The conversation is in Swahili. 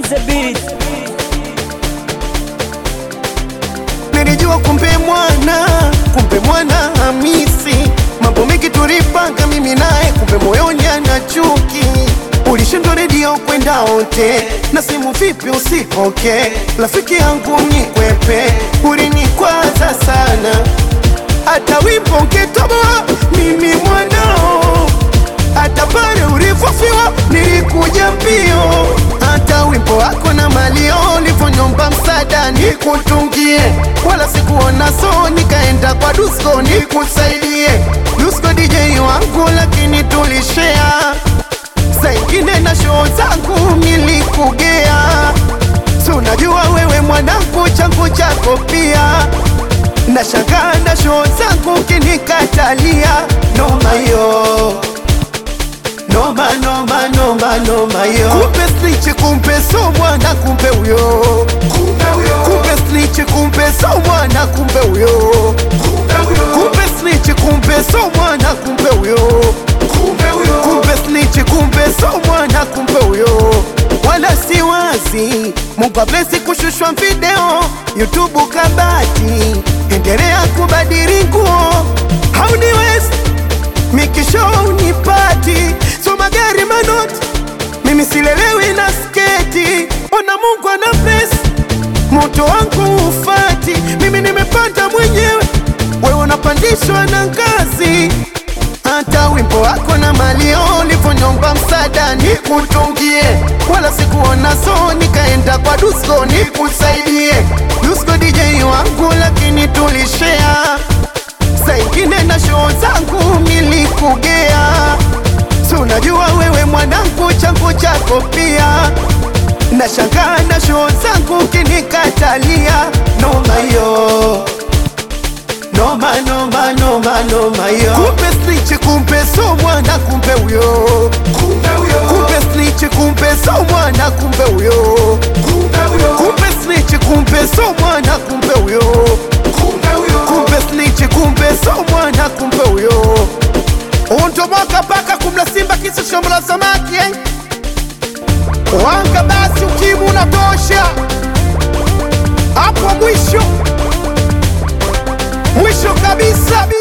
the beat. Nilijua kumbe mwana, kumbe mwana Hamisi, mambo mengi tulipanga mimi naye, kumbe moyoni ana chuki. Ulishindwa redio kwenda ote na simu vipi usipoke, rafiki yangu nikwepe, ulinikwaza sana, hata wimbo ngetoboa mimi mwanao hata pale ulivyofiwa nilikuja mbio, hata wimbo wako na malio ulivyonyomba msaada nikutungie, wala sikuona so, nikaenda kwa Dusko nikusaidie. Dusko DJ wangu, lakini tulishea saa ingine na show zangu nilikugea, si unajua wewe mwanangu, changu chako pia nashangaa na show zangu kinikatalia, noma yo Noma noma noma noma yo Kumbe snitch kumbe so mwana kumbe uyo Kumbe snitch kumbe so mwana kumbe uyo Kumbe snitch kumbe so mwana kumbe uyo Kumbe snitch kumbe so mwana kumbe uyo Wala si wazi Mungu ablesi kushushwa video YouTube kabati Endelea kubadili nguo Hauniwezi mikisho unipati so magari manoti mimi silelewi na sketi ona mungu ana pesa moto wangu ufati mimi nimepanda mwenyewe wewe unapandishwa na ngazi hata wimbo wako na malio ulivyonyomba msaada nikutungie wala sikuona so nikaenda kwa dusko nikusaidie dusko dj wangu lakini tulishea saa ingine na show zangu nilikugea, si unajua wewe mwanangu, changu chako pia. Nashangaa na show zangu kinikatalia, noma yo noma noma noma noma yo kumbe snitch kumbe so mwana kumbe uyo kumbe snitch kumbe so mwana kumbe uyo kumbe snitch kumbe so mwana kumbe uyo kumbe snitch kumbe so mwana kumbe uyo untomoka mpaka kumla simba kisa shombo la samaki eh? wanga basi ukimu unatosha hapo mwisho mwisho kabisa